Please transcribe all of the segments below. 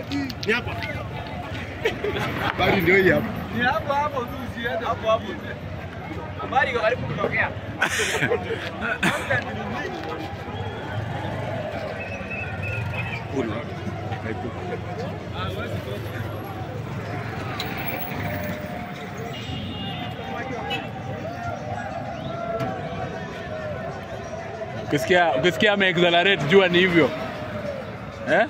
Ni hapa. Bali ndio hii hapa. Ni hapo hapo tu usiende. Hapo hapo tu. Habari iko karibu kutokea. Kuna. Ukisikia ukisikia ame accelerate jua ni hivyo. Eh?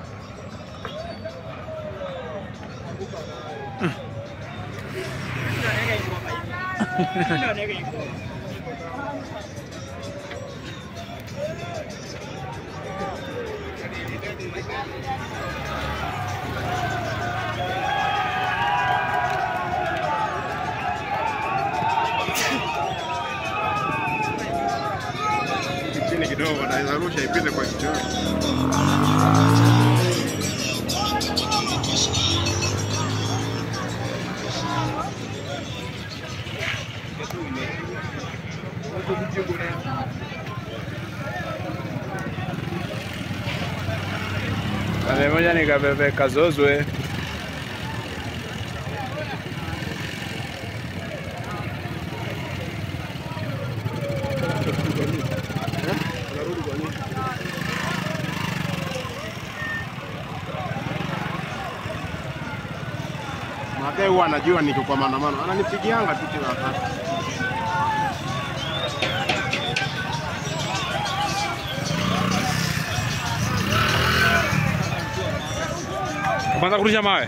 Chini kidogo naweza rusha ipite kwa kichwa. Kale moja nikabebe kazozwe. Mzee huwa anajua niko kwa maandamano, ananipigianga tu kila wakati. Kwanza kurusha mawe.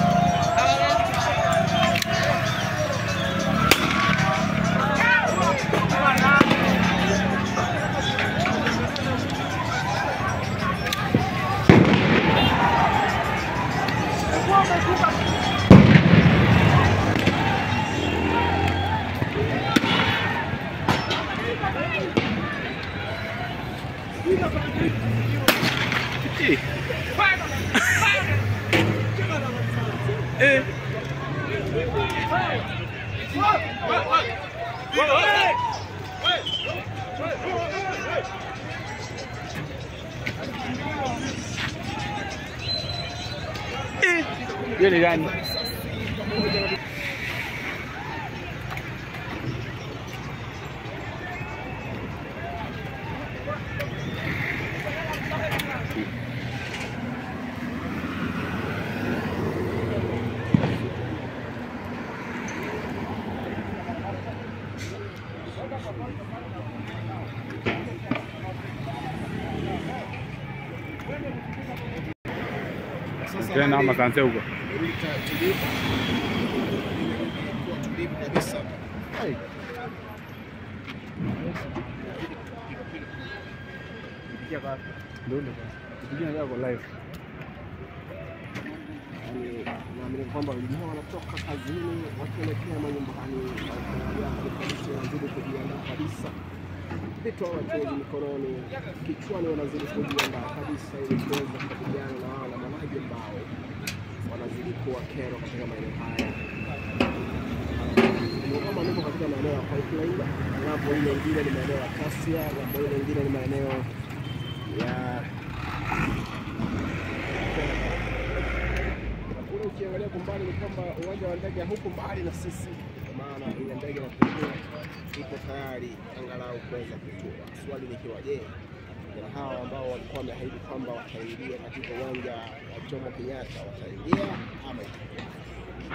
Hiyo ni gani? Tena ama kanse huko. tulivu kabisa. Ai. live. Yaani, naamini kwamba wengine wanatoka kazini wakielekea manyumbani, wakiangalia hali polisi wanazidi kujiandaa kabisa, vitu hawachezi mikononi, kichwani wanazidi kujiandaa kabisa ili kuweza kukabiliana na wao waandamanaji ambao wanazidi kuwa kero katika maeneo haya. Ni kama niko katika maeneo ya Pipeline, ng'ambo ile ingine ni maeneo ya Kasia, ng'ambo ile ingine ni maeneo ya kule ukiangalia kwa mbali ni kwamba uwanja wa ndege huko mbali na sisi, kwa maana ile ndege inapotua ipo tayari angalau kuweza kutua. Swali likiwa je, vijana hawa ambao walikuwa wameahidi kwamba wataingia katika uwanja wa Jomo Kenyatta wataingia ama itakuwa